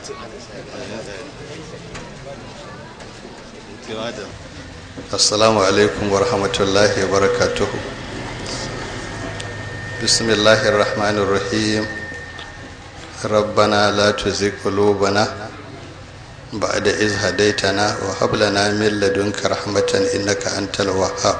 assalamu alaikum wa rahmatullahi wa barakatuhu bismillahir rahmanir rahim rabbana la tuzigh qulubana ba'da iz hadaytana wa hab lana min ladunka rahmatan innaka antal wahhab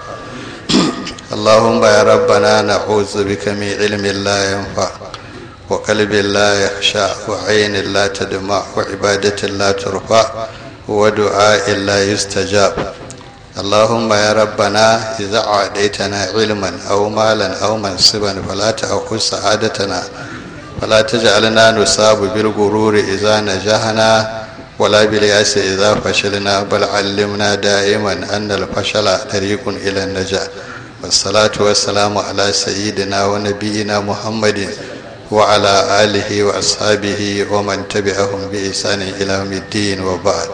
اللهم يا ربنا نعوذ بك من علم لا ينفع وقلب لا يخشع وعين لا تدمع وعبادة لا ترفع ودعاء لا يستجاب اللهم يا ربنا إذا أعطيتنا علما أو مالا أو منصبا فلا تأخذ سعادتنا فلا تجعلنا نصاب بالغرور إذا نجحنا ولا بالياس إذا فشلنا بل علمنا دائما أن الفشل طريق إلى النجاة والصلاة والسلام على سيدنا ونبينا محمد وعلى آله وأصحابه ومن تبعهم بإحسان إلى يوم الدين وبعد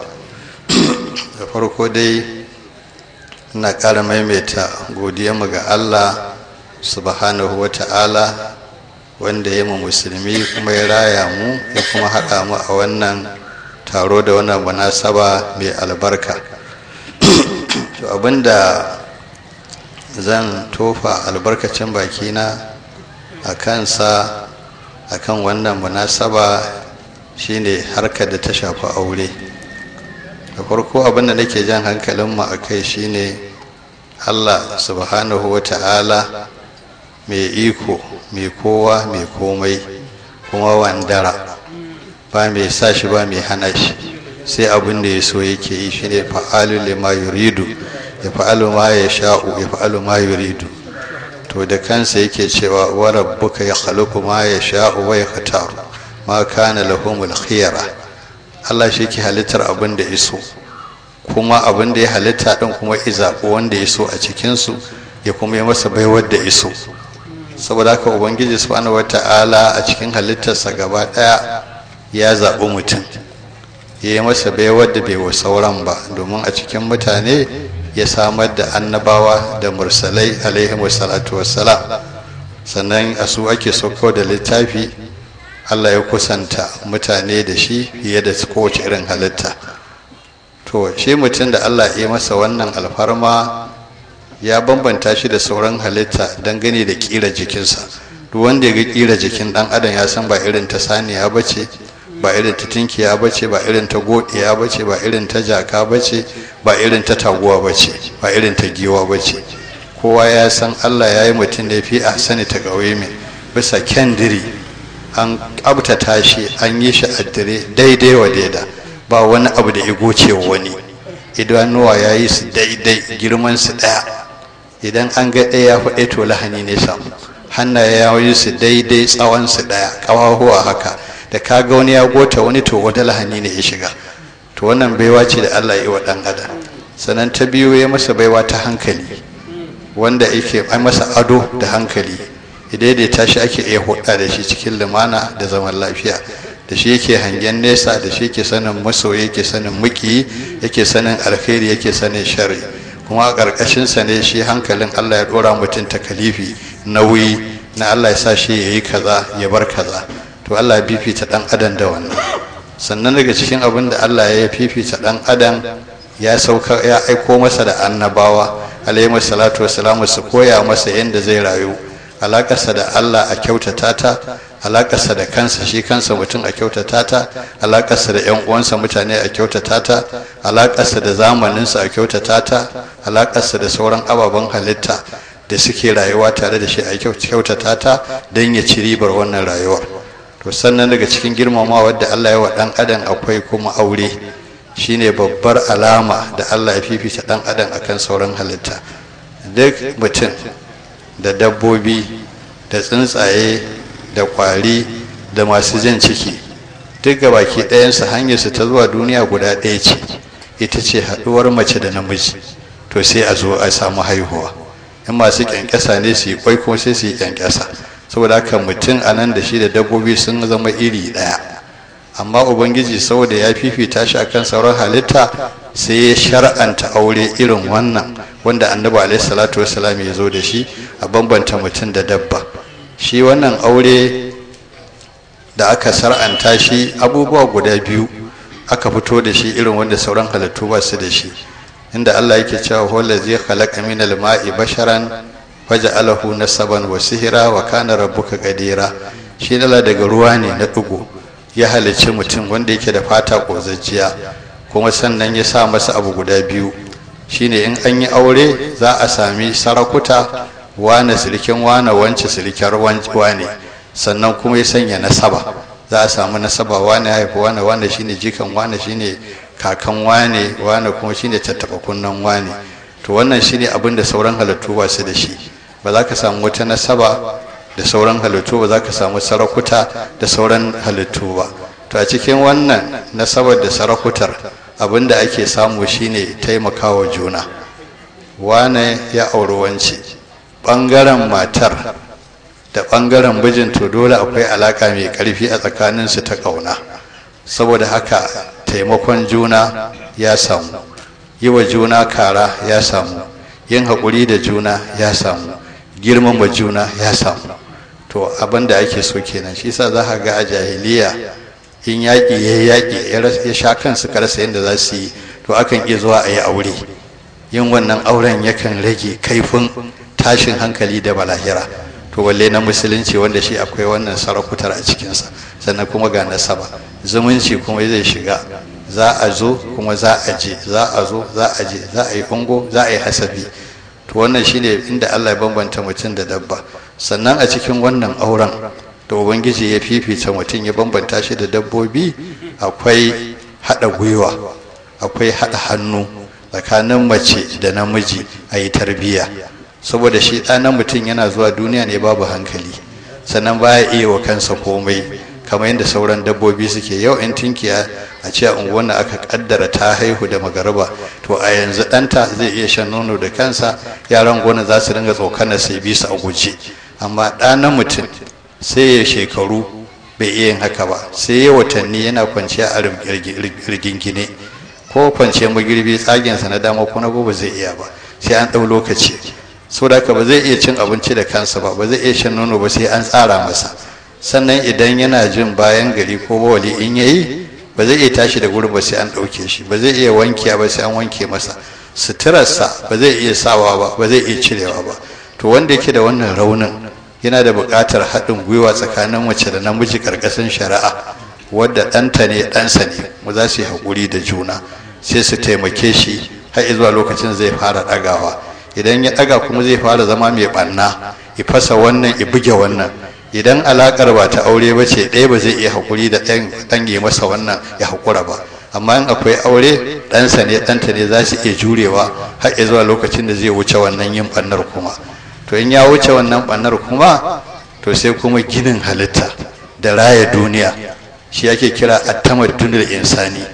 farko dai ina ƙara maimaita godiyarmu ga Allah subhanahu wa ta'ala wanda ya mu musulmi kuma ya raya mu ya kuma haɗa mu a wannan taro da wannan munasaba mai albarka to abinda zan tofa albarkacin bakina a kansa a kan wannan munasaba shine harkar da ta shafi aure da farko abinda nake jan hankalinmu a kai shine allah subhanahu wa ta'ala mai iko mai kowa mai komai kuma wandara ba mai sa shi ba mai hana shi sai abin da ya so yake yi shine fa'alu lima yuridu ya fa'alu ma ya sha'u ya fa'alu ma yuridu to da kansa yake cewa wa rabbuka ya khaluqu ma ya sha'u wa yakhtaru ma kana lahumul khiyara Allah shi ke halittar abin da iso kuma abin da ya halitta din kuma izaɓo wanda ya so a cikin su ya kuma yi masa baiwar da iso saboda haka ubangiji subhanahu wata'ala a cikin halittarsa gaba ɗaya ya zaɓi mutum ya yi masa baiwar da bai wa sauran ba domin a cikin mutane ya samar da annabawa da mursalai alaihi wassalatu wassalam sannan a su ake sauko da littafi allah ya kusanta mutane da shi fiye da kowace irin halitta to shi mutum da allah ya masa wannan alfarma ya bambanta shi da sauran halitta dangane da kira jikinsa duk wanda ya ga kira jikin dan adam ya san ba irin ta saniya ba ce ba irin ta tinkiya ba ce ba irin ta godiya ba ce ba irin ta jaka ba ce ba irin ta taguwa ba ce ba irin ta giwa ba ce kowa ya san allah ya yi mutum da fi a sani ta ƙauye mai bisa kyandiri an ƙabtata shi an yi shi a dire daidai wa daida ba wani abu da ya goce wani idanuwa ya yi su daidai girman su ɗaya idan an ga ɗaya ya faɗe to lahani ne samu hannaye ya yi su daidai tsawon su ɗaya ƙawahuwa haka da kaga wani ya gota wani to wata lahani ne ya shiga to wannan baiwa ce da Allah ya yi wa dan adam sannan ta biyu ya masa baiwa ta hankali wanda yake ai masa ado da hankali idan da tashi ake iya hudda da shi cikin lumana da zaman lafiya da shi yake hangen nesa da shi yake sanin masoyi yake sanin muki yake sanin alkhairi yake sanin sharri kuma a ƙarƙashin sa ne shi hankalin Allah ya dora mutum takalifi nauyi na Allah ya sa shi yayi kaza ya bar kaza to Allah ya fifita dan adam da wannan sannan daga cikin abin da Allah ya fifita dan adam ya sauka ya aiko masa da annabawa alaihi salatu wassalamu su koya masa yadda zai rayu alakarsa da Allah a kyautata ta alakarsa da kansa shi kansa mutum a kyautata ta alakarsa da yan uwansa mutane a kyautata ta alakarsa da zamaninsa a kyautata ta alakarsa da sauran ababen halitta da suke rayuwa tare da shi a kyautata ta don ya ci ribar wannan rayuwar to sannan daga cikin girmamawa da Allah ya wa dan adam akwai kuma aure shine babbar alama da Allah ya fifita dan adam akan sauran halitta duk mutum da dabbobi da tsuntsaye da kwari da masu jan ciki duk ga baki ɗayansu hanyarsu ta zuwa duniya guda ɗaya ce ita ce haɗuwar mace da namiji to sai a zo a samu haihuwa in masu ƙyanƙyasa ne su yi kwai kuma sai su yi ƙyanƙyasa saboda haka mutum a nan da shi da dabbobi sun zama iri ɗaya amma ubangiji saboda ya fifita shi akan sauran halitta sai ya shar'anta aure irin wannan wanda annabi alaihi salatu wasalam ya zo da shi a bambanta mutum da dabba shi wannan aure da aka sar'anta shi abubuwa guda biyu aka fito da shi irin wanda sauran halittu ba su da shi inda Allah yake cewa huwa zai khalaqa min al-ma'i basharan faja'alahu nasaban wa sihira wa kana rabbuka qadira shi dala daga ruwa ne na dugo ya halicci mutum wanda yake da fata kozajjiya kuma sannan ya sa masa abu guda biyu shine in an yi aure za a sami sarakuta wane silikin wane wance silikar wane sannan kuma ya sanya nasaba za a samu nasaba wane haifi wane wane shine jikan wane shine kakan wane wane kuma shine tattaba kunnan wane to wannan shine abin da sauran halittu ba su da shi ba za ka samu wata nasaba da sauran halittu ba za ka samu sarakuta da sauran halittu ba to a cikin wannan nasabar da sarakutar abin da ake samu shine taimakawa juna wane ya auri wance ɓangaren matar da ɓangaren bijin to dole akwai alaƙa mai ƙarfi a tsakaninsu ta ƙauna saboda haka taimakon juna ya samu yi wa juna kara ya samu yin haƙuri da juna ya samu girmama juna ya samu to abin da ake so kenan shi sa za ka ga a jahiliya in yaƙi ya yaƙi ya sha kansu karasa yadda za su yi to akan iya zuwa a yi aure yin wannan auren yakan rage kaifin tashin hankali da balahira to walle na musulunci wanda shi akwai wannan sarakutar a cikinsa sannan kuma ga nasaba zumunci kuma zai shiga za a zo kuma za a je za a zo za a je za a yi ungo za a yi hasabi to wannan shine inda Allah ya bambanta mutum da dabba sannan a cikin wannan auren da ubangiji ya fifita mutum ya bambanta shi da dabbobi akwai haɗa gwiwa akwai haɗa hannu tsakanin mace da namiji a yi tarbiyya saboda shi ɗanan mutum yana zuwa duniya ne babu hankali sannan baya iya wa kansa komai kamar yadda sauran dabbobi suke yau in tinkiya a ce a unguwan aka kaddara ta haihu da magaraba to a yanzu ɗanta zai iya shan nono da kansa yaran gona za su dinga tsokanar sai bisa a guje amma ɗanan mutum sai ya shekaru bai iya yin haka ba sai ya watanni yana kwanciya a rigingine ko kwanciyar magirbi tsagensa na dama ko na ba zai iya ba sai an ɗau lokaci saboda haka ba zai iya cin abinci da kansa ba ba zai iya shan nono ba sai an tsara masa sannan idan yana jin bayan gari ko bawali in yayi ba zai iya tashi da gurin ba sai an ɗauke shi ba zai iya wankiya ba sai an wanke masa suturarsa ba zai iya sawa ba ba zai iya cirewa ba to wanda yake da wannan raunin yana da buƙatar haɗin gwiwa tsakanin mace da namiji ƙarƙashin shari'a wadda ɗanta ne ɗansa ne mu za su yi haƙuri da juna sai su taimake shi har zuwa lokacin zai fara ɗagawa idan ya ɗaga kuma zai fara zama mai ɓanna ya fasa wannan ya buge wannan idan alaƙar ba ta aure ba ce ɗaya ba zai iya haƙuri da ɗan ya masa wannan ya haƙura ba amma in akwai aure ɗansa ne ɗanta ne za su iya jurewa har zuwa lokacin da zai wuce wannan yin ɓannar kuma to in ya wuce wannan ɓannar kuma to sai kuma ginin halitta da raya duniya shi ake kira attamar duniyar insani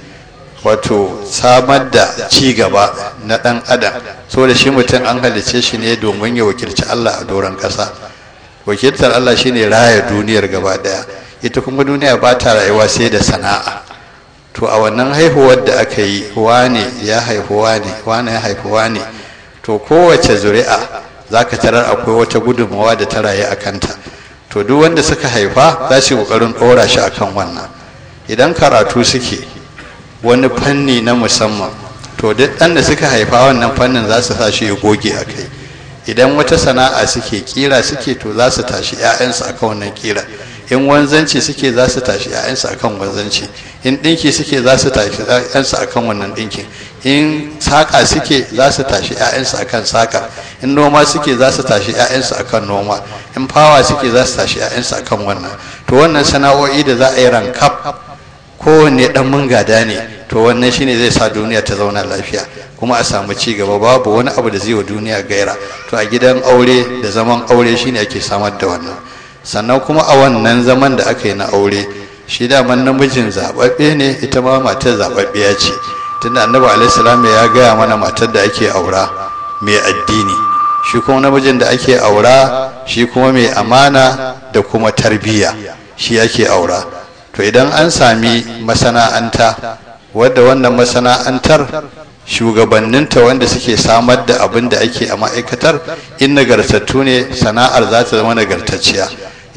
wato samar da ci gaba na ɗan adam saboda shi mutum an halice shi ne domin ya wakilci Allah a doron ƙasa wakiltar Allah shine raya duniyar gaba ɗaya ita kuma duniya ba ta rayuwa sai da sana'a to a wannan haihuwar da aka yi wane ya haifu wane wane ya haifu wane to kowace zuri'a za ka tarar akwai wata gudunmawa da ta rayu a kanta to duk wanda suka haifa za su yi ƙoƙarin ɗora shi akan wannan idan karatu suke wani fanni na musamman to duk ɗan da suka haifa wannan fannin za su sa shi ya goge a kai idan wata sana'a suke kira suke to za su tashi 'ya'yansu akan wannan kira in wanzanci suke za su tashi 'ya'yansu akan wanzanci in ɗinki suke za su tashi 'ya'yansu akan wannan ɗinkin in saƙa suke za su tashi 'ya'yansu akan saƙa in noma suke za su tashi 'ya'yansu akan noma in fawa suke za su tashi 'ya'yansu akan wannan to wannan sana'o'i da za a yi rankaf kowanne dan mun gada ne to wannan shine zai sa duniya ta zauna lafiya kuma a samu ci gaba babu wani abu da zai wa duniya gaira to a gidan aure da zaman aure shine ake samar da wannan sannan kuma a wannan zaman da aka yi na aure shi daman namijin zababbe ne ita ma matar zababbiya ce tunda annabi alaihi salam ya gaya mana matar da ake aura mai addini shi kuma namijin da ake aura shi kuma mai amana da kuma tarbiyya shi ake aura to idan an sami masana'anta wadda wannan masana'antar shugabanninta wanda suke samar da abin da ake a ma'aikatar in nagartattu ne sana'ar za ta zama nagartacciya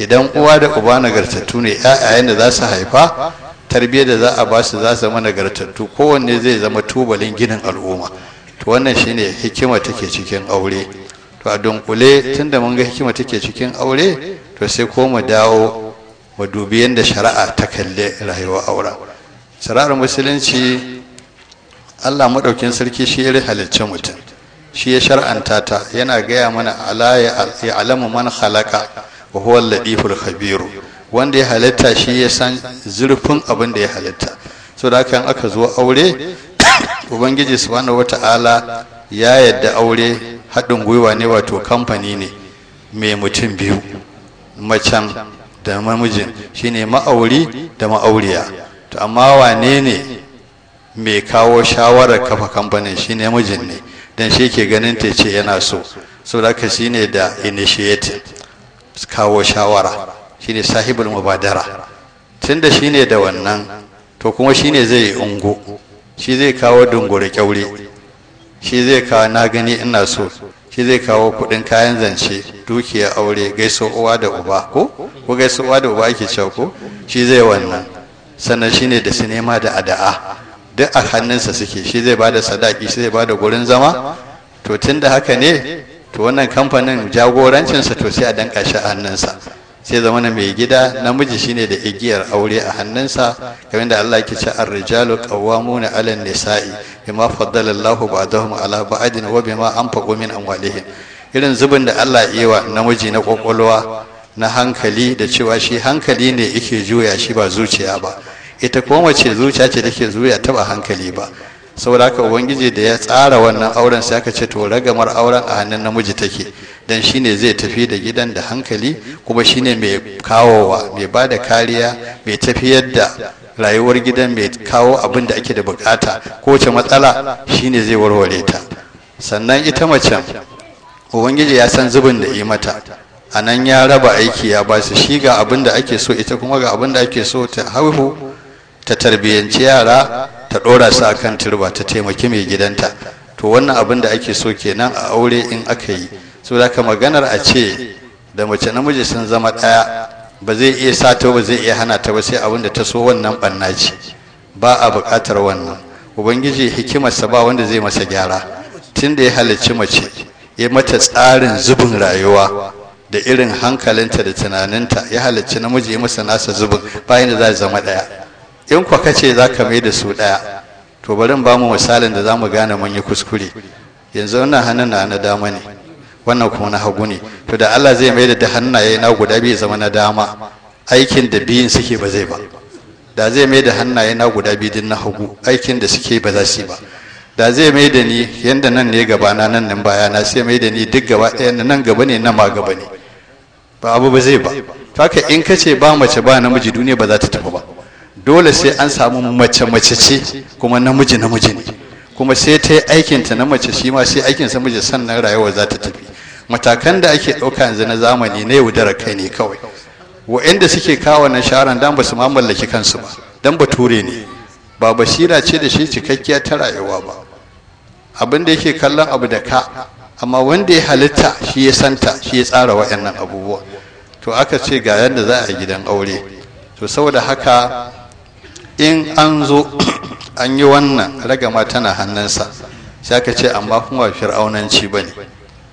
idan uwa da uba nagartattu ne ƴaƴayen da za su haifa tarbiyyar da za a ba su za su zama nagartattu kowanne zai zama tubalin ginin al'umma to wannan shine hikima take cikin aure to a dunkule tunda mun ga hikima take cikin aure to sai ko mu dawo mu dubi yadda shari'a ta kalle rayuwar auren shari'ar musulunci Allah maɗaukin sarki shi ya halicci mutum shi ya shar'anta ta yana gaya mana ala ya alamu man halaka wa huwa al-latiful khabiru wanda ya halitta shi ya san zurfin abin da ya halitta so da haka aka zo aure ubangiji subhanahu wata'ala ya yadda aure haɗin gwiwa ne wato kamfani ne mai mutum biyu macen da mamijin shine ma'auri da ma'auriya to amma wane ne mai kawo shawarar kafa kamfanin shine mijin ne dan shi ke ganin ta ce yana so so da haka shine da initiative kawo shawara shine sahibul mubadara tunda shine da wannan to kuma shine zai yi ungo shi zai kawo dungure kyaure shi zai kawo na gani ina so shi zai kawo kudin kayan zance dukiya aure gaiso uwa da uba ko ko gaiso uwa da uba ake cewa ko shi zai wannan sannan shine da sinema da ada'a duk a hannunsa suke shi zai bada sadaki shi zai bada gurin zama to tunda haka ne to wannan kamfanin jagorancinsa to sai a danka shi a hannunsa sai zama na mai gida namiji shine da igiyar aure a hannunsa kamar da Allah yake ce ar-rijalu qawwamuna 'ala an-nisa'i bima faddala Allahu ba'dahum 'ala ba'din wa bima anfaqu min amwalihim irin zubin da Allah yi wa namiji na kokolwa na hankali da cewa shi hankali ne yake juya shi ba zuciya ba ita kuma mace zuciya ce take zuya ta ba hankali ba saboda haka ubangiji da ya tsara wannan auren sai aka ce to ragamar auren a hannun namiji take dan shine zai tafi da gidan da hankali kuma shine mai kawowa mai ba da kariya mai tafiyar da rayuwar gidan mai kawo abin da ake da bukata kowace matsala shine zai warware ta sannan ita macen ubangiji ya san zubin da yi mata a nan ya raba aiki ya ba su shi ga abin da ake so ita kuma ga abin da ake so ta haihu ta tarbiyyanci yara ta ɗora su a kan turba ta taimaki mai gidanta to wannan abin da ake so kenan a aure in aka yi so da ka maganar a ce da mace namiji sun zama ɗaya ba zai iya sato ba zai iya hana ta ba sai abin da ta so wannan ɓanna ce ba a buƙatar wannan ubangiji hikimarsa ba wanda zai masa gyara tun da ya halicci mace ya mata tsarin zubin rayuwa da irin hankalinta da tunaninta ya halicci namiji ya masa nasa zubin bayan da za zama ɗaya in kwa kace za ka mai da su ɗaya to bari ba mu misalin da za mu gane mun yi kuskure yanzu wannan hannun na na dama ne wannan kuma na hagu ne to da Allah zai mai da hannaye na guda biyu zama na dama aikin da biyun suke ba zai ba da zai mai da hannaye na guda biyu din na hagu aikin da suke ba za su yi ba da zai mai da ni yanda nan ne gaba na nan nan baya na sai mai da ni duk gaba ɗaya nan gaba ne nan ma gaba ne ba abu ba zai ba haka in kace ba mace ba namiji duniya ba za ta tafi ba dole sai an samu mace mace ce kuma namiji namiji ne kuma sai ta yi aikinta na mace shi ma sai aikinsa miji sannan rayuwa za ta tafi matakan da ake ɗauka yanzu na zamani na yaudarar kai ne kawai wa'anda suke kawo na sharan dan ba su ma mallaki kansu ba dan bature ne ba basira ce da shi cikakkiya ta rayuwa ba abin da yake kallon abu da ka amma wanda ya halitta shi ya santa shi ya tsara wa'annan abubuwa to aka ce ga yadda za a gidan aure to saboda haka in an zo an yi wannan ragama tana hannunsa sai aka ce amma kuma fir'aunanci ba ne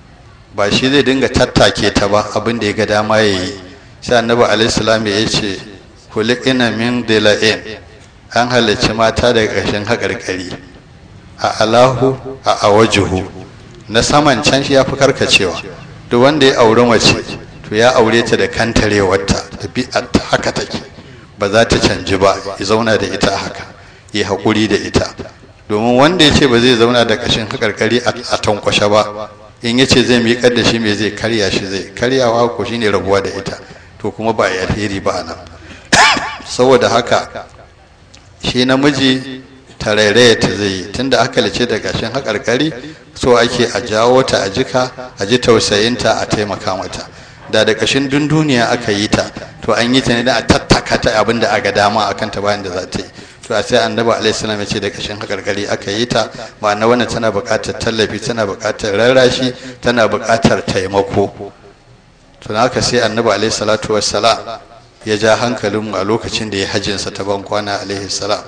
ba shi zai dinga tattake ta ba abin da ya ga dama ya yi sai annabi alaihissalam ya ce kulikina min dila'in an halarci mata daga ƙarshen haƙarƙari a alahu a awajuhu na saman can shi ya fi karkacewa duk wanda ya auri mace to ya aure ta da kantarewarta da haka take ba za ta canji ba ya zauna da ita haka ya haƙuri da ita domin wanda ya ce ba zai zauna da ƙashin haƙarƙari a tankwashe ba in ya ce zai miƙar da shi mai zai karya shi zai karyawa ko shine rabuwa da ita to kuma ba a alheri ba a nan saboda haka shi namiji tarairaya ta zai yi tunda aka lice da ƙashin haƙarƙari so ake a jawo ta a jika a ji tausayinta a taimaka mata da da ƙashin dunduniya aka yi ta to an yi ta ne da a tattaka ta abin da aga dama akan ta bayan da za ta yi to a sai annabi alaihi salam ya ce da kashin hakarkari aka yi ta ma'ana wannan tana buƙatar tallafi tana buƙatar rarrashi tana buƙatar taimako to haka sai annabi alaihi salatu wassalam ya ja hankalinmu a lokacin da ya hajjinsa ta ban kwana alaihi salam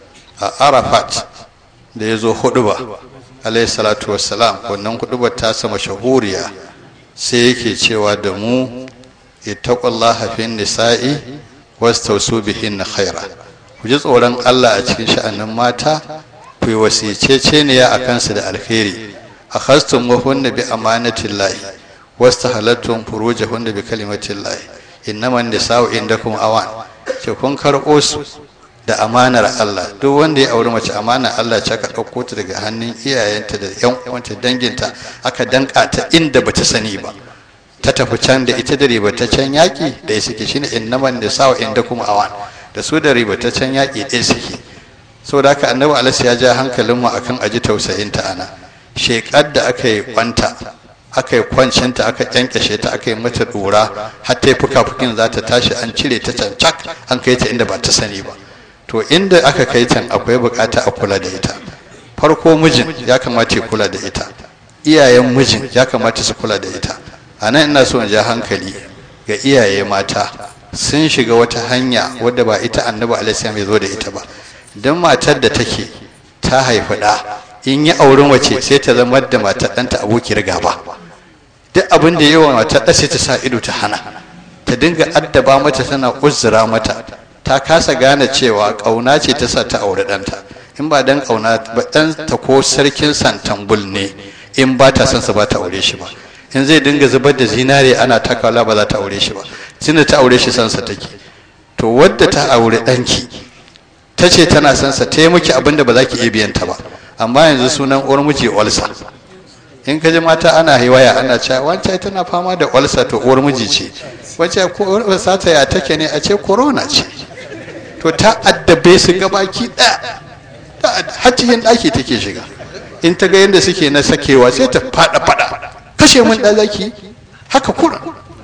a arafat da ya zo huduba alaihi salatu wassalam wannan hudubar ta sama shahuriya sai yake cewa da mu ittaqullaha fin nisa'i wastausu bihin khaira ku ji tsoron Allah a cikin sha'anin mata ku yi wasiceceniya a kansu da alheri a khastum wahunna bi amanatillahi wastahalattum furujahunna bi kalimatillahi innaman nisa'u indakum awan ce kun karɓo su da amanar Allah duk wanda ya auri mace amanar Allah ce aka ɗauko ta daga hannun iyayenta da ƴan uwanta danginta aka danka ta inda bata sani ba ta tafi can da ita da ribataccen yaƙi da ya suke shine innaman nisa'u indakum awan da su da ribataccen yaƙi ɗaya suke saboda haka annabi alaihi ya ja hankalinmu akan aji tausayin ta ana shekar da aka yi kwanta aka yi kwancinta aka kyankyashe ta aka yi mata dora har ta yi fuka-fukin za ta tashi an cire ta can cak an kai ta inda ba ta sani ba to inda aka kai can akwai bukata a kula da ita farko mijin ya kamata ya kula da ita iyayen mijin ya kamata su kula da ita a nan ina so in ja hankali ga iyaye mata sun shiga wata hanya wadda ba ita annabi alaihi ya zo da ita ba don matar da take ta haifi ɗa in yi auren wace sai ta zama da matar ɗanta abokiyar gaba duk abin da yawa matar ɗa sai ta sa ido ta hana ta dinga addaba mata tana uzura mata ta kasa gane cewa ƙauna ce ta sa ta aure ɗanta in ba dan ƙauna ba ɗan ta ko sarkin santambul ne in ba ta son sa ba ta aure shi ba in zai dinga zubar da zinare ana takala ba za ta aure shi ba tunda ta aure shi sansa take to wadda ta aure ɗanki ta ce tana son sa ta yi miki abin da ba za ki iya biyan ta ba amma yanzu sunan uwar miji olsa in ka ji mata ana haiwaya ana cewa wancan tana fama da olsa to uwar miji ce wacce olsa ta ya take ne a ce corona ce to ta addabe su gabaki ɗaya har cikin ɗaki take shiga in ta ga yadda suke na sakewa sai ta faɗa faɗa kashe mun ɗan zaki haka kura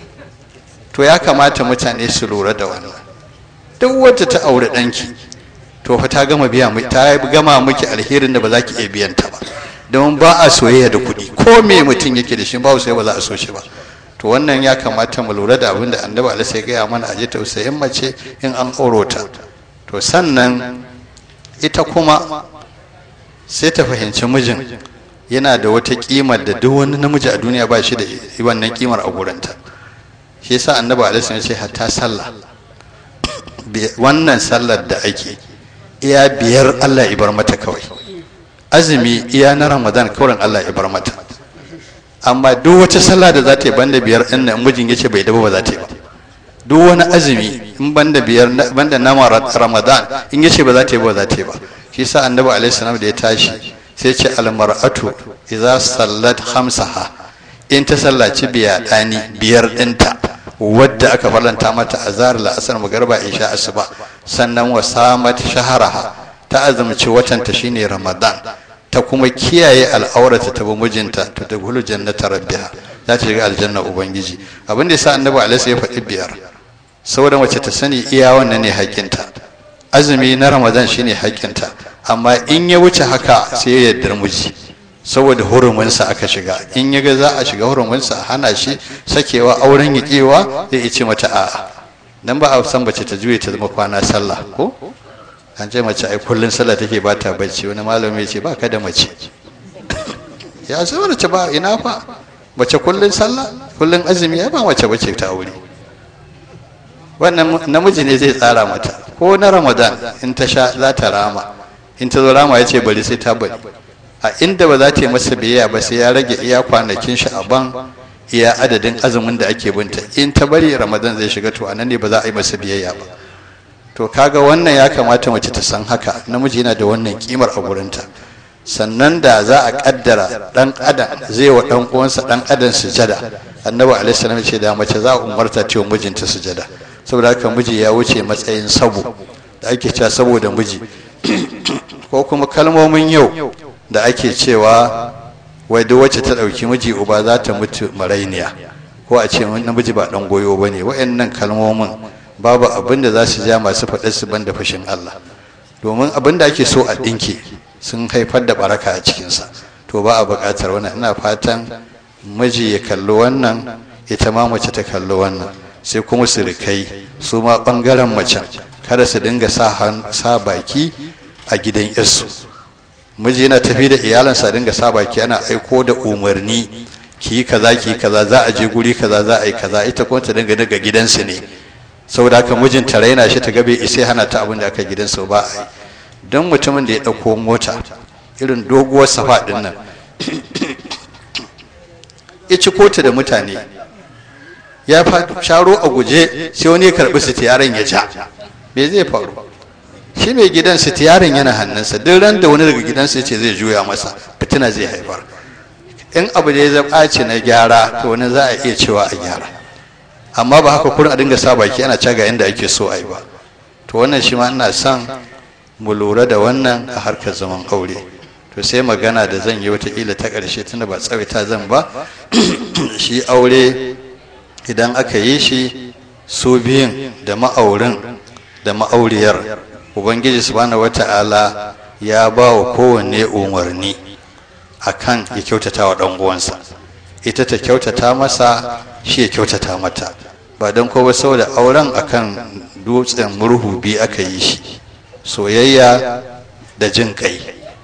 to ya kamata mutane su lura da wannan duk wacce ta aure ɗanki to fa ta gama biya ta gama miki alherin da ba za ki iya biyan ta ba don ba a soyayya da kuɗi ko me mutum yake da shi ba sai ba za a so shi ba to wannan ya kamata mu lura da abin da annabi Allah sai gaya mana a ji tausayin mace in an auro ta to sannan ita kuma sai ta fahimci mijin yana da wata kimar da duk wani namiji a duniya ba shi da wannan kimar a gurinta shi yasa annabi alaihi ya ce hatta sallah wannan sallar da ake iya biyar Allah ya bar mata kawai azumi iya na ramadan kawai Allah ya bar mata amma duk wata sallah da za ta yi banda biyar ɗin nan mijin ya ce bai daba ba za ta yi ba duk wani azumi in banda biyar banda na ramadan in ya ce ba za ta yi ba za ta yi ba shi yasa annabi alaihi salam da ya tashi sai ce almar'atu idza sallat khamsaha in ta sallaci biya dani biyar ɗinta wadda aka farlanta mata azhar la'asar magarba isha asuba sannan wa samat shaharaha ta azumci watanta shine ramadan ta kuma kiyaye al'aurata ta bi mijinta to da gulu jannata rabbiha za ta shiga aljanna ubangiji abin da yasa annabi alaihi ya faɗi biyar saboda mace ta sani iya wannan ne haƙƙinta azumi na ramadan shine haƙƙinta amma in ya wuce haka sai ya yarda miji saboda huruminsa aka shiga in ya ga za a shiga huruminsa a hana shi sakewa auren yaƙewa zai ce mata a'a dan ba a san bace ta juye ta zama kwana sallah ko an ce mace ai kullun sallah take ba ta bacci wani malami ya ce ba ka da mace ya sai wani ce ba ina fa mace kullun sallah kullun azumi ya ba mace bace ta aure wannan namiji ne zai tsara mata ko na ramadan in ta sha za ta rama in ta zo rama ya ce bari sai ta bari a inda ba za ta yi masa biyayya ba sai ya rage iya kwanakin shi a ban iya adadin azumin da ake binta in ta bari ramadan zai shiga to anan ne ba za a yi masa biyayya ba to kaga wannan ya kamata mace ta san haka namiji yana da wannan kimar a gurinta sannan da za a kaddara dan adam zai wa dan uwansa dan adam sujada annabi alaihi salam ce da mace za a umarta ta mijinta sujada saboda haka miji ya wuce matsayin sabo da ake cewa saboda miji ko kuma kalmomin yau da ake cewa wai duk wacce ta ɗauki miji uba za ta mutu marainiya ko a ce namiji ba ɗan goyo ba ne wa'annan kalmomin babu abin da za su ja masu faɗar su banda fashin Allah domin abin da ake so a ɗinke sun haifar da baraka a cikinsa to ba a buƙatar wannan ina fatan miji ya kalli wannan ita ma mace ta kalli wannan sai kuma sirikai su ma ɓangaren macen kada su dinga sa baki a gidan yarsu miji yana tafi da iyalansa dinga sa baki ana aiko da umarni ki yi kaza ki yi kaza za a je guri kaza za a yi kaza ita kuma ta dinga daga gidansu ne saboda haka mijin ta raina shi ta gabe isai hana ta abin da aka gidansu ba a yi don mutumin da ya ɗauko mota irin doguwar safa ɗin nan ya ci kota da mutane ya sharo a guje sai wani ya karɓi sitiyaran ya ja me zai faru shi mai gidan sitiyaran yana hannunsa duk ran da wani daga gidansa ya ce zai juya masa fitina zai haifar in abu da ya zaɓaci na gyara to wani za a iya cewa a gyara amma ba haka kurin a dinga sa baki ana caga yadda ake so a yi ba to wannan shi ma ina son mu lura da wannan a harkar zaman aure to sai magana da zan yi watakila ta ƙarshe tunda ba tsawaita zan ba shi aure idan aka yi shi su biyun da ma'aurin da ma'auriyar ubangiji subhanahu wata'ala ya ba wa kowanne umarni akan ya kyautata wa ɗan uwansa ita ta kyautata masa shi ya kyautata mata ba don kowa saboda auren akan dutsen murhu biyu aka yi shi soyayya da jin kai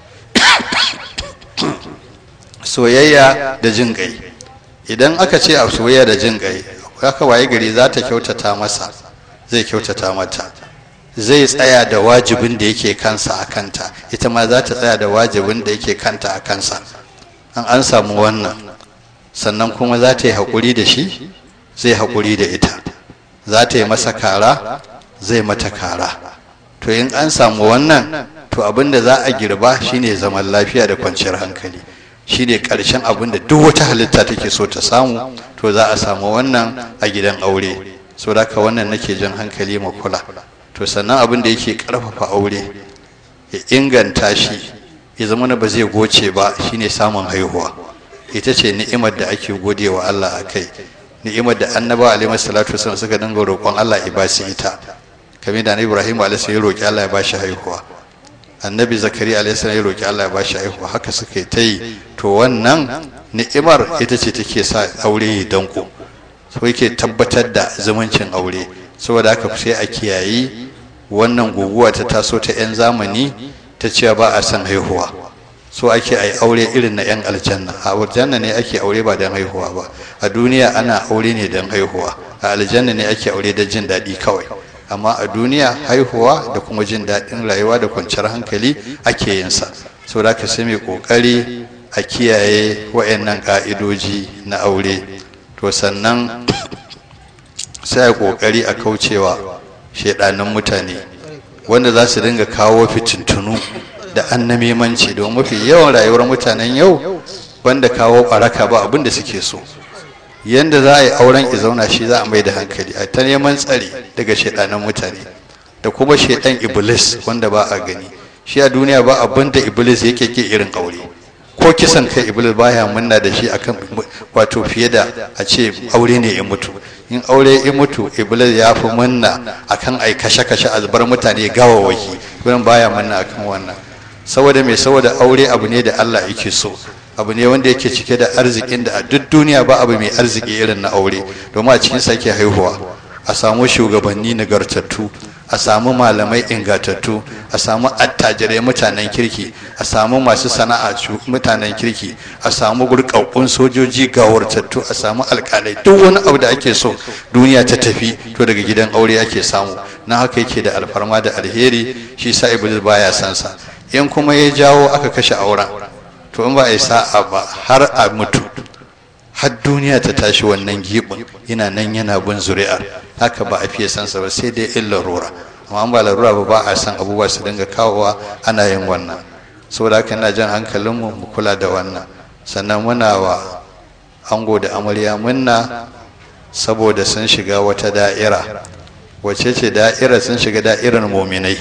soyayya da jin kai idan aka ce a soyayya da jin kai haka waye gari za ta kyautata masa zai kyautata mata zai tsaya da wajibin da yake kansa a kanta ita ma za ta tsaya da wajibin da yake kanta a kansa an an samu wannan sannan kuma za ta yi haƙuri da shi zai haƙuri da ita za ta yi masa kara zai mata kara to in an samu wannan to abin da za a girba shine zaman lafiya da kwanciyar hankali shine ƙarshen abin da duk wata halitta take so ta samu to za a samu wannan a gidan aure so da wannan nake jan hankali ma kula to sannan abin da yake ƙarfafa aure ya inganta shi ya zama ba zai goce ba shine samun haihuwa ita ce ni'imar da ake gode wa Allah a kai ni'imar da annaba alaihi salatu wasallam suka dinga roƙon Allah ya ba su ita kamar da Ibrahim alaihi ya roƙi Allah ya ba shi haihuwa annabi zakari alaihi ya roƙi Allah ya ba shi haihuwa haka suka yi ta yi to wannan ni'imar ita ce take sa aure ya danko so yake tabbatar da zumuncin aure saboda haka sai a kiyayi wannan guguwa ta taso ta 'yan zamani ta cewa ba a son haihuwa so ake ai aure irin na 'yan aljanna a aljanna ne ake aure ba don haihuwa ba a duniya ana aure ne don haihuwa a aljanna ne ake aure don jin daɗi kawai amma a duniya haihuwa da kuma jin daɗin rayuwa da kwanciyar hankali ake yin sa so da ka sai mai ƙoƙari a kiyaye wa'annan ƙa'idoji na aure to sannan sai a ƙoƙari a kaucewa shaidanin mutane wanda za su dinga kawo fitintunu da annamimanci don mafi yawan rayuwar mutanen yau wanda kawo baraka ba abin da suke so yanda za a yi auren ki zauna shi za a mai da hankali a ta neman tsari daga shaidanan mutane da kuma shaidan iblis wanda ba a gani shi a duniya ba abin da iblis yake ke irin aure ko kisan kai iblis baya munna da shi akan wato fiye da a ce aure ne ya mutu in aure ya mutu iblis ya fi munna akan ai kashe-kashe a zubar mutane gawawaki wurin baya munna akan wannan saboda mai saboda aure abu ne da Allah yake so abu ne wanda yake cike da arzikin da a duk duniya ba abu mai arziki irin na aure domin a cikin sake haihuwa a samu shugabanni nagartattu a samu malamai ingantattu a samu attajirai mutanen kirki a samu masu sana'a mutanen kirki a samu gurkakkun sojoji gawartattu a samu alkalai duk wani abu da ake so duniya ta tafi to daga gidan aure ake samu na haka yake da alfarma da alheri shi sa iblis baya san sa in kuma ya jawo aka kashe auren to in ba a yi sa'a ba har a mutu har duniya ta tashi wannan gibin yana nan yana bin zuri'ar haka ba a fiye sansa ba sai dai in larura amma an ba larura ba ba a san abubuwa su dinga kawowa ana yin wannan saboda haka ina jan hankalinmu mu kula da wannan sannan muna wa ango da amarya munna saboda sun shiga wata da'ira wace ce da'ira sun shiga da'irar muminai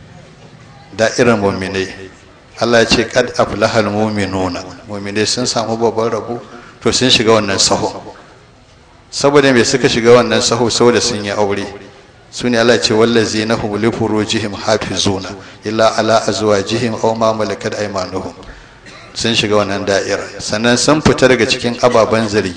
da'irar muminai Allah ya ce kad aflahal mu'minuna mu'minai sun samu babban rabo to sun shiga wannan saho saboda me suka shiga wannan saho saboda sun yi aure su ne Allah ce wallazi na hum li furujihim hafizuna illa ala azwajihim aw ma malakat aymanuhum sun shiga wannan da'ira sannan sun fita daga cikin ababen zargi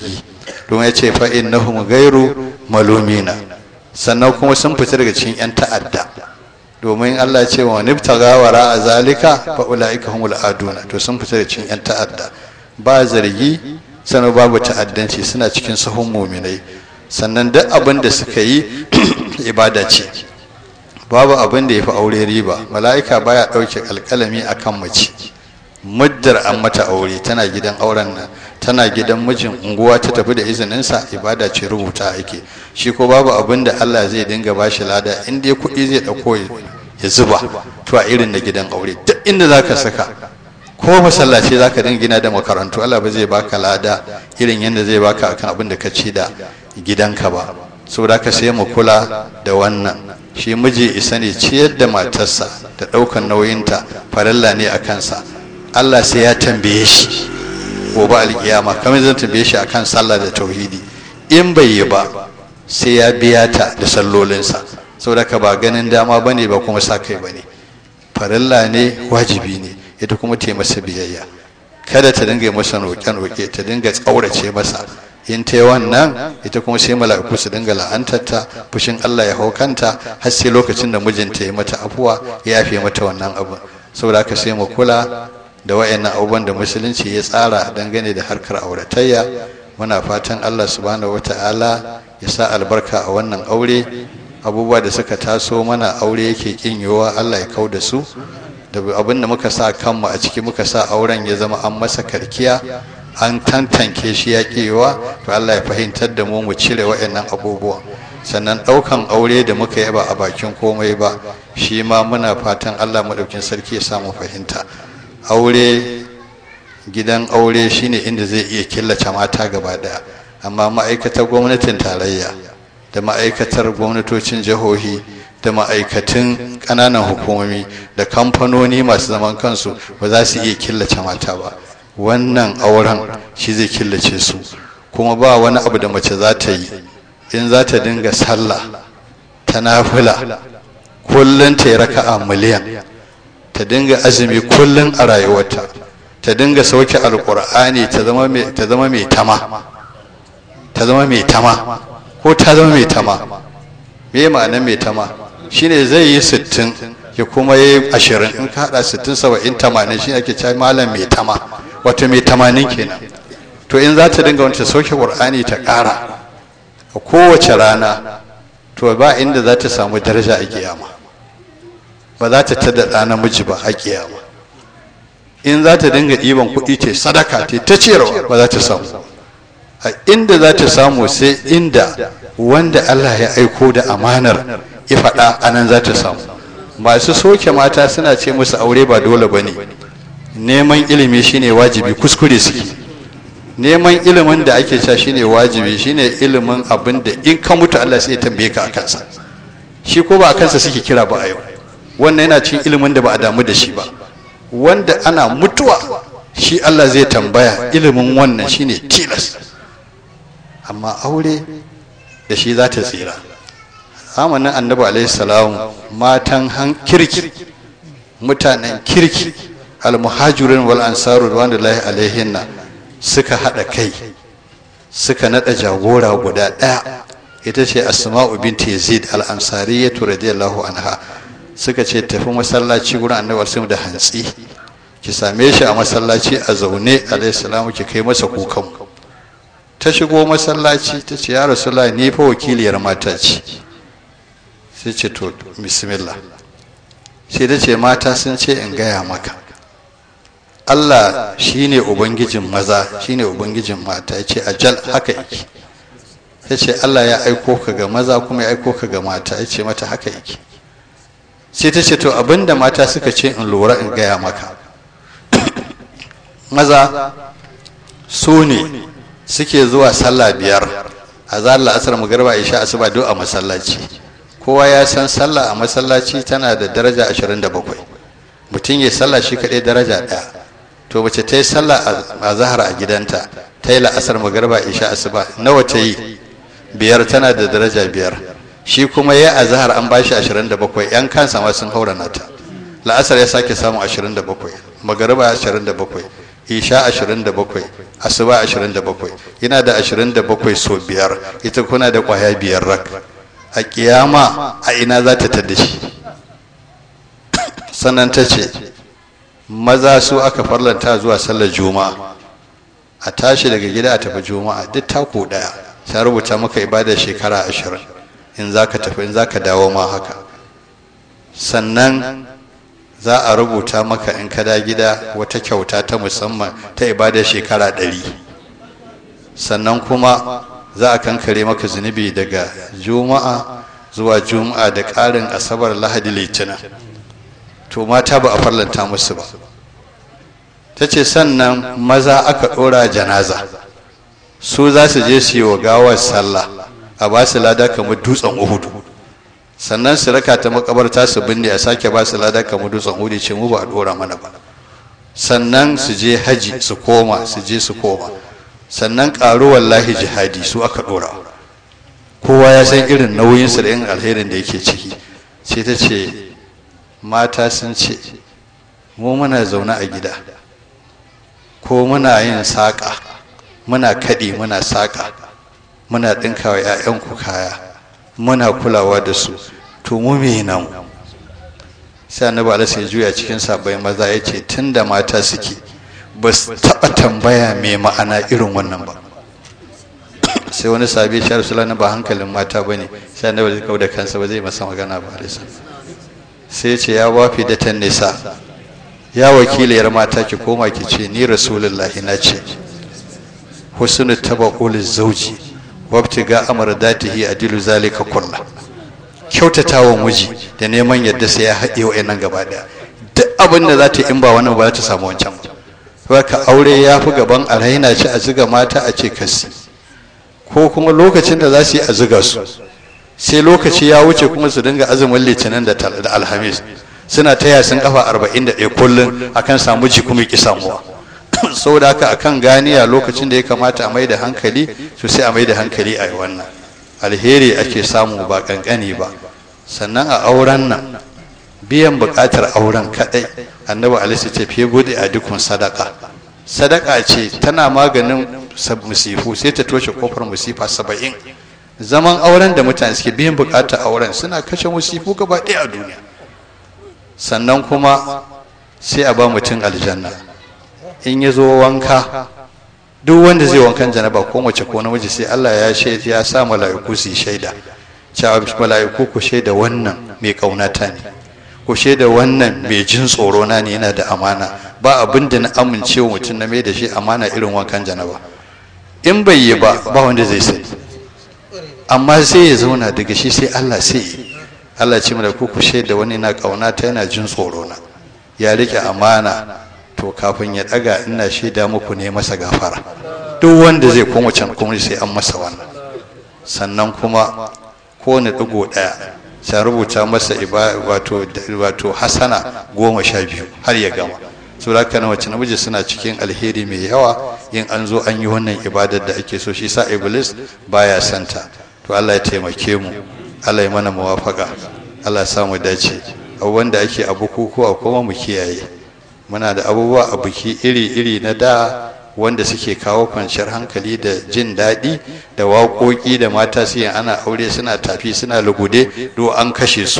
don ya ce fa innahum ghairu malumina sannan kuma sun fita daga cikin yan ta'adda domin Allah ya ce wa nibtaga wara a zalika fa ulaika humul aduna to sun fita daga cikin yan ta'adda ba zargi sannan babu ta'addanci suna cikin sahun muminai sannan duk abin da suka yi ibada ce babu abin da ya fi aure riba mala'ika baya ɗauke alƙalami a kan mace muddar an mata aure tana gidan auren nan tana gidan mijin unguwa ta tafi da izininsa ibada ce rubuta ake shi ko babu abin da allah zai dinga ba shi lada in dai kuɗi zai ɗauko ya zuba to a irin na gidan aure duk inda za ka saka ko masallaci za ka dinga gina da makarantu allah ba zai baka lada irin yadda zai baka akan abin da ka ci da gidanka ba saboda ka sai mu kula da wannan shi miji isa ne ciyar da matarsa da ɗaukan nauyinta farilla ne a kansa Allah sai ya tambaye shi gobe alkiyama kamar zan tambaye shi akan sallah da tauhidi in bai yi ba sai ya biya ta da sallolinsa saboda ka ba ganin dama bane ba kuma sa kai bane farilla ne wajibi ne ita kuma ta masa biyayya kada ta dinga masa roƙe-roƙe ta dinga tsaurace masa in ta yi wannan ita kuma sai mala'iku su dinga la'antarta fushin Allah ya hau kanta har sai lokacin da mijinta ya mata afuwa ya yafe mata wannan abu saboda haka sai mu kula da wayannan abubuwan da musulunci ya tsara dangane da harkar auratayya muna fatan Allah subhanahu wata'ala ya sa albarka a wannan aure abubuwa da suka taso mana aure yake kin yiwuwa Allah ya kau da su da abin da muka sa kanmu a ciki muka sa auren ya zama an masa karkiya an tantanke shi ya kewa to Allah ya fahimtar da mu mu cire waɗannan abubuwa sannan ɗaukan aure da muka yi ba a bakin komai ba shi ma muna fatan Allah maɗaukin sarki ya samu fahimta aure gidan aure shine inda zai iya killace mata gaba ɗaya amma ma'aikatar gwamnatin tarayya da ma'aikatar gwamnatocin jihohi da ma'aikatan ƙananan hukumomi da kamfanoni masu zaman kansu ba za su iya killace mata ba wannan auren shi zai killace su kuma ba wani abu da mace za ta yi in za ta dinga sallah ta nafila kullum ta yi raka'a miliyan ta dinga azumi kullum a rayuwarta ta dinga sauke alkur'ani ta zama mai tama ta zama mai tama ko ta zama mai tama me ma'anar mai tama shine zai yi sittin ya kuma yi ashirin in ka haɗa sittin saba'in tamanin shi ake cewa malam mai tama wato mai tamanin kenan to in za ta dinga wanta sauke ƙur'ani ta ƙara a kowace rana to ba inda za ta samu daraja a kiyama ba za ta tada ɗa namiji ba a kiyama in za ta dinga ɗiban kuɗi ta sadaka ta ta ciyarwa ba za ta samu a inda za ta samu sai inda wanda Allah ya aiko da amanar ya faɗa a nan za ta samu masu soke mata suna ce musu aure ba dole ba ne neman ilimi shine wajibi kuskure suke neman ilimin da ake cewa shine wajibi shine ilimin abin da in ka mutu Allah sai ya tambaye ka a kansa shi ko ba a kansa suke kira ba a yau wannan yana cikin ilimin da ba a damu da shi ba wanda ana mutuwa shi Allah zai tambaya ilimin wannan shine tilas amma aure da shi za ta tsira zamanin annabi alaihi salam matan han kirki mutanen kirki almuhajirin wal ansaru wanda lahi alaihinna suka haɗa kai suka naɗa jagora guda ɗaya ita ce asma'u binti yazid al-ansariyatu radiyallahu anha suka ce tafi masallaci gurin annabi alaihi da hantsi ki same shi a masallaci a zaune alaihi salamu ki kai masa kukan ta shigo masallaci ta ce ya rasulullahi ni fa wakiliyar mata ce sai ce to bismillah sai ta ce mata sun ce in gaya maka Allah shine ubangijin maza shine ubangijin mata ya ce ajal haka yake ya ce Allah ya aiko ka ga maza kuma ya aiko ka ga mata ya ce mata haka yake sai ta ce to abinda mata suka ce in lura in gaya maka maza su ne suke zuwa sallah biyar a zalar asar magarba isha asuba duk a masallaci kowa ya san sallah a masallaci tana da daraja 27 mutum ya sallah shi kaɗai daraja ɗaya to mace ta yi sallah a zahar a gidanta ta yi la'asar magarba isha asuba nawa ta yi biyar tana da daraja biyar shi kuma ya a zahar an bashi 27 yan kansa ma sun haura nata la'asar ya sake samu 27 magarba 27 isha 27 asuba 27 yana da 27 so biyar ita kuna da kwaya biyar rak a kiyama a ina za ta tada shi sannan ta ce maza su aka farlanta zuwa sallar juma'a a tashi daga gida a tafi juma'a duk tako daya ta rubuta maka ibada shekara ashirin in za ka tafi in za ka dawo ma haka sannan za a rubuta maka in ka da gida wata kyauta ta musamman ta ibada shekara ɗari sannan kuma za a kankare maka zunubi daga juma'a zuwa juma'a da ƙarin asabar lahadi litinin to mata ba a farlanta musu ba ta ce sannan maza aka ɗora janaza su za su je su yi wa gawar sallah a ba su lada kamar dutsen uhudu sannan su raka ta makabarta su binne a sake ba su lada kamar dutsen uhudu ce mu ba a ɗora mana ba sannan su je haji su koma su je su koma sannan ƙaru wallahi jihadi su aka ɗora kowa ya san irin nauyinsa da yin alherin da yake ciki sai ta ce mata sun ce mu muna zaune a gida ko muna yin saƙa muna kaɗi muna saƙa muna ɗinkawa 'ya'yanku kaya muna kulawa da su to mu me nan sai annabi alaihi ya juya cikin sabai maza ya ce tunda mata suke ba su taɓa tambaya mai ma'ana irin wannan ba sai wani sabi shi rasulana ba hankalin mata ba ne sai annabi zai da kansa ba zai masa magana ba alaihi sai ce ya wafi da tan nisa ya wakiliyar mata ki koma ki ce ni rasulullahi na ce husnu tabaqul zauji wabtiga amradatihi adilu zalika kullu kyautatawa miji da neman yadda sai ya haɗe wa'annan gaba daya duk abin da za ta in ba wannan ba za ta samu wancan ba ka aure ya fi gaban a raina ci a ziga mata a ce kasi ko kuma lokacin da za su yi a ziga su sai lokaci ya wuce kuma su dinga azumin litinin da alhamis suna taya sun kafa arba'in da ɗaya kullum akan samu ji kuma ki samuwa saboda haka akan ganiya lokacin da ya kamata a mai da hankali to sai a mai da hankali a yi wannan alheri ake samu ba kankani ba sannan a auren nan biyan buƙatar auren kaɗai annabi alisa ce fiye bude a dukkan sadaka sadaka ce tana maganin musifu sai ta toshe kofar musifa saba'in zaman auren da mutane suke biyan buƙatar auren suna kashe musifu gaba ɗaya a duniya sannan kuma sai a ba mutum aljanna in ya zo wanka duk wanda zai wankan janaba ko mace ko namiji sai Allah ya shaida ya sa mala'iku su shaida cewa mala'iku ku shaida wannan mai kaunata ne ku shaida wannan mai jin tsoro na ne yana da amana ba abin da na amincewa mutum na mai da shi amana irin wankan janaba in bai yi ba ba wanda zai sani amma sai ya zauna daga shi sai Allah sai yi Allah ce mana ku ku shaida wani na kaunata yana jin tsoro na ya rike amana to kafin ya daga ina shaida muku ne masa gafara duk wanda zai koma can kuma sai an masa wannan sannan kuma kowane digo daya sai rubuta masa wato wato hasana goma sha biyu har ya gama saboda haka na wacce namiji suna cikin alheri mai yawa in an zo an yi wannan ibadar da ake so shi sa iblis baya santa to Allah ya taimake mu Allah ya mana muwafaka Allah ya samu dace abubuwan da ake a bukukuwa kuma mu kiyaye muna da abubuwa a biki iri-iri na da wanda suke kawo kwanciyar hankali da jin daɗi da waƙoƙi da mata su ana aure suna tafi suna lugude do an kashe su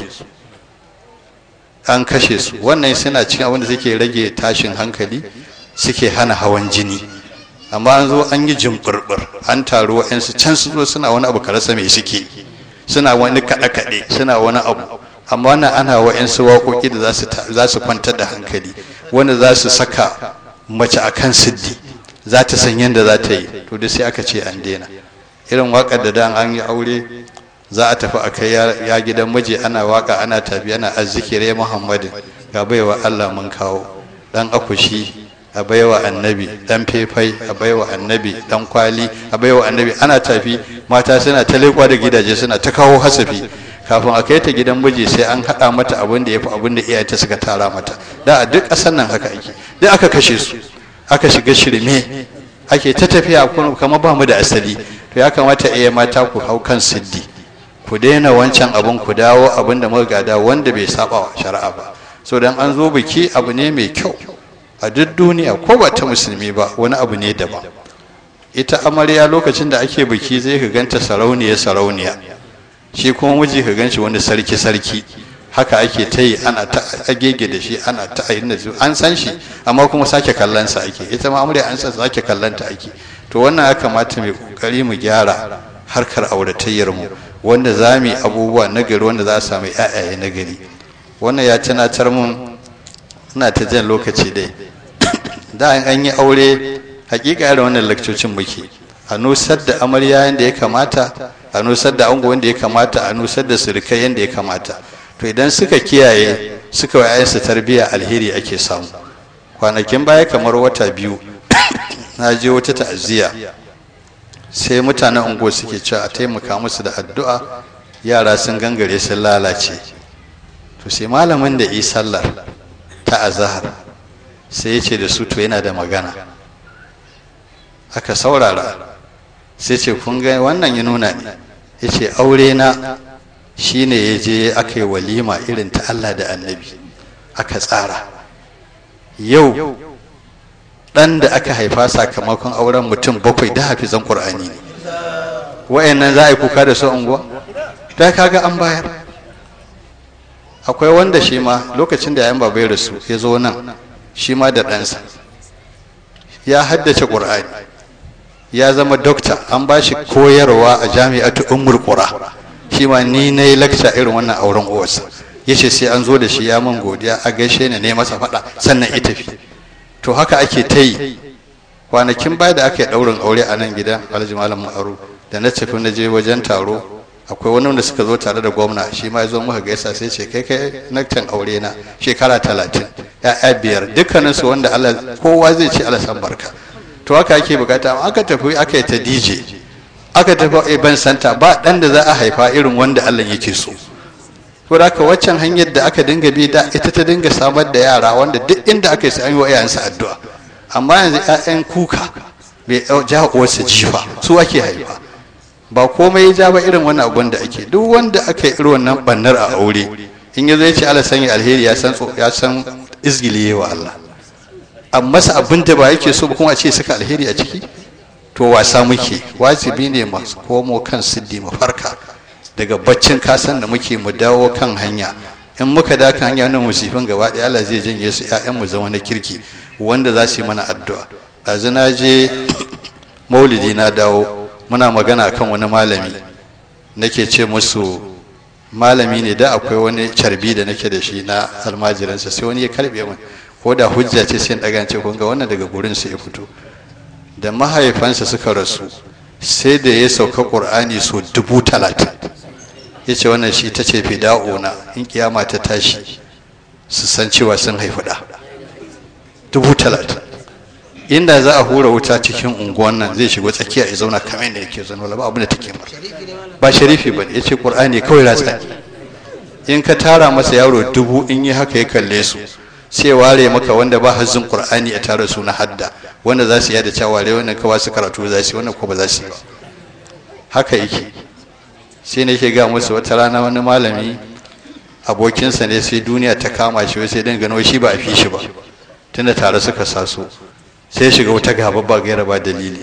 an kashe su wannan suna cikin abin da suke rage tashin hankali suke hana hawan jini amma an zo an yi jimɓurɓur an taru wa'yansu can su zo suna wani abu karasa mai suke suna wani kaɗe-kaɗe suna wani abu amma wannan ana wa'yansu waƙoƙi da za su kwantar da hankali wanda za su saka mace a kan siddi za ta san yadda za ta yi to duk sai aka ce an daina irin waƙar da dan an yi aure za a tafi a kai ya gidan miji ana waƙa ana tafi ana azzikire muhammadin ga baiwa allah mun kawo dan akushi a baiwa annabi dan fefai a baiwa annabi dan kwali a baiwa annabi ana tafi mata suna ta leƙwa da gidaje suna ta kawo hasafi kafin a kai ta gidan miji sai an haɗa mata abin da ya fi abin da iyayenta suka tara mata da a duk ƙasar nan haka ake duk aka kashe su aka shiga shirme ake ta tafiya kamar ba mu da asali to ya kamata iya mata ku hau kan siddi ku daina wancan abin ku dawo abin da muka gada wanda bai saba wa shari'a ba so dan an zo biki abu ne mai kyau a duk duniya ko ba ta musulmi ba wani abu ne daban ita amarya lokacin da ake biki zai ka ganta sarauniya sarauniya shi kuma miji ka ganshi wani sarki sarki haka ake ta yi ana ta agege da shi ana ta ayin an san shi amma kuma sake kallon sa ake ita ma amarya an san sake kallon ta ake to wannan ya kamata mai kokari mu gyara harkar auratayyar mu wanda za mu yi abubuwa na gari wanda za a samu ƴaƴaye na gari wannan ya tunatar mun ina ta jan lokaci dai da an yi aure hakika irin wannan lakcocin muke a nusar da amarya yadda ya kamata a nusar da ango wanda ya kamata a nusar da surukai yadda ya kamata to idan suka kiyaye suka wa su tarbiyya alheri ake samu kwanakin baya kamar wata biyu na je wata ta'aziyya sai mutanen unguwa suke cewa a taimaka musu da addu'a yara sun gangare sun lalace to sai malamin da yi sallar ta azahar sai ya ce da su to yana da magana aka saurara sai ce kun ga wannan ya nuna ne ya ce aure na shine ya je aka yi walima irin ta Allah da annabi aka tsara yau ɗan da aka haifa sakamakon auren mutum bakwai da hafizan ƙur'ani ne wa'annan za a yi kuka da su unguwa ta kaga an bayar akwai wanda shi ma lokacin da yayan babai rasu ya zo nan shi ma da ɗansa ya haddace ƙur'ani ya zama dokta an ba shi koyarwa a jami'atu ummul qura shi ma ni na yi lakca irin wannan auren uwarsa ya ce sai an zo da shi ya min godiya a gaishe ni ne masa faɗa sannan ita fi to haka ake ta yi kwanakin baya da aka yi ɗaurin aure a nan gidan alhaji malam ma'aru da na tafi na je wajen taro akwai wani wanda suka zo tare da gwamna shi ma ya zo muka gaisa sai ce kai kai naktan aure na shekara talatin ya'ya biyar dukkaninsu wanda Allah kowa zai ce Allah san barka to haka ake bukata aka tafi aka yi ta DJ aka tafi a ban santa ba dan da za a haifa irin wanda Allah yake so ko haka waccan hanyar da aka dinga bi da ita ta dinga samar da yara wanda duk inda aka yi sai an yi wa iyayensa addu'a amma yanzu ƴaƴan kuka bai ja uwarsa jifa su ake haifa ba komai ya ja ba irin wani abun da ake duk wanda aka yi irin wannan bannar a aure in ya zai ce Allah sanya alheri ya san ya san izgiliye wa Allah amma sa abin da ba yake so ba kuma a ce saka alheri a ciki to wasa muke wajibi ne masu komo kan siddi mu farka daga baccin kasan da muke mu dawo kan hanya in muka da kan hanya na musifin gaba ɗaya Allah zai janye su ƴaƴan mu zama na kirki wanda za su yi mana addu'a ɗazu na je maulidi na dawo muna magana kan wani malami nake ce musu malami ne da akwai wani carbi da nake da shi na almajiransa sai wani ya karbe min ko da hujja ce sai daga ce kun ga wannan daga gurin sa ya fito da mahaifansa suka rasu sai da ya sauka qur'ani so dubu talatin ya ce wannan shi ta ce fida'una in kiyama ta tashi su san cewa sun haifi da dubu talatin inda za a hura wuta cikin unguwan nan zai shigo tsakiya ya zauna kamar da yake zaune ba abin da take masa ba sharifi ba ya ce qur'ani kawai ratsa in ka tara masa yaro dubu in yi haka ya kalle su sai ware maka wanda ba hazzin qur'ani a tare su na hadda wanda za su yada cewa ware wannan kawai su karatu za su wannan ko ba za su yi ba haka yake sai ne ke ga musu wata rana wani malami abokinsa ne sai duniya ta kama shi sai dan gano shi ba a fi shi ba tunda tare suka saso sai shiga wata gaba ba gaira ba dalili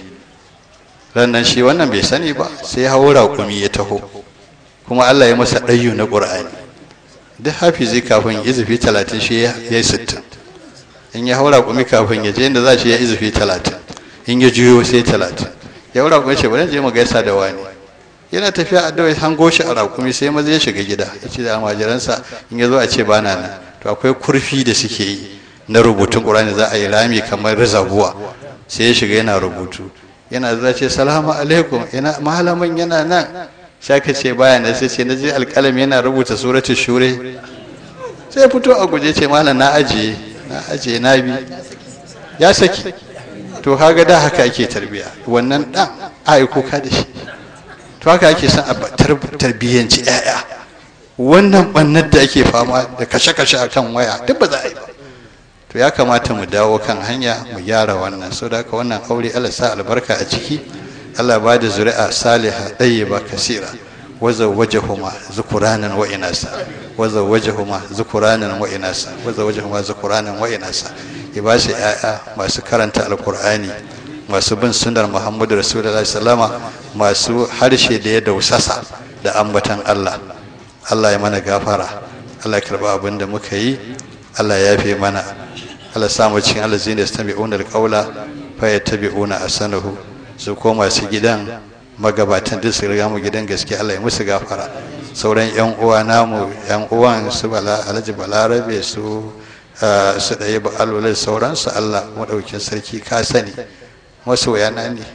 rannan shi wannan bai sani ba sai hawo raƙumi ya taho kuma Allah ya masa ɗayyu na ƙur'ani duk hafizi kafin izufi talatin shi ya yi sittin in ya haura kumi kafin ya je inda za shi ya izufi talatin in ya juyo sai talatin ya haura kumi ce bari je mu gaisa da wani yana tafiya a dawai hango shi a rakumi sai maza ya shiga gida ya ce da almajiransa in ya zo a ce ba na nan to akwai kurfi da suke yi na rubutun ƙur'ani za a yi rami kamar rizabuwa sai ya shiga yana rubutu yana zuwa ce salamu alaikum ina malamin yana nan sai ka ce baya na sai ce na je alƙalam yana rubuta suratul shure sai fito a guje ce malam na ajiye na ajiye na bi ya saki to kaga da haka ake tarbiya wannan dan ai kuka da shi to haka ake son a tarbiyyanci yaya wannan bannar da ake fama da kashe-kashe a kan waya duk ba za a yi ba to ya kamata mu dawo kan hanya mu gyara wannan so da haka wannan aure Allah sa albarka a ciki Allah ba da zuri'a saliha ɗayyiba kasira wazawwajahuma zukuranan wa inasa wazawwajahuma zukuranan wa inasa wazawwajahuma zukuranan wa inasa ya ba su 'ya'ya masu karanta alkur'ani masu bin sunar muhammadu rasulullahi sallama masu harshe da ya dausasa da ambatan allah allah ya mana gafara allah ya karba abin da muka yi allah ya yafe mana allah samu cikin allah zai da stami'una alƙaula fa ya tabi'una asanahu su ko masu gidan magabatan duk su riga mu gidan gaske allah ya musu gafara sauran yan uwa namu yan uwan su bala alhaji balarabe su su ɗaya ba alwalai sauransu allah maɗaukin sarki ka sani masoya na ne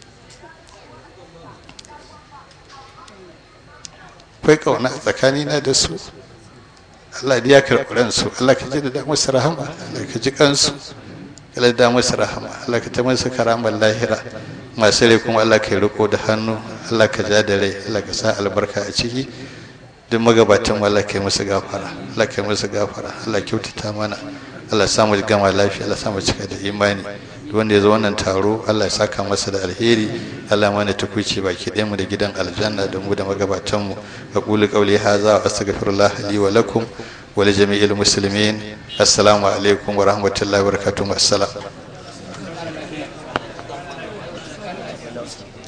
akwai ƙauna tsakanina da su Allah ya karɓi ransu Allah ka ji da musu rahama Allah ka ji kansu Allah da musu rahama Allah ka ta musu karamar lahira masu rai kuma Allah ka yi riko da hannu Allah ka ja da rai Allah ka sa albarka a ciki duk magabatan Allah ka yi musu gafara Allah ka yi musu gafara Allah kyautata mana Allah samu gama lafiya Allah samu cika da imani wanda ya zo wannan taro Allah ya saka masa da alheri Allah mana tukuci baki ɗaya mu da gidan aljanna da mu da magabatan mu aqulu qawli hadha wa astaghfirullah li wa lakum wa li jami'il muslimin assalamu alaikum wa rahmatullahi wa barakatuh assalam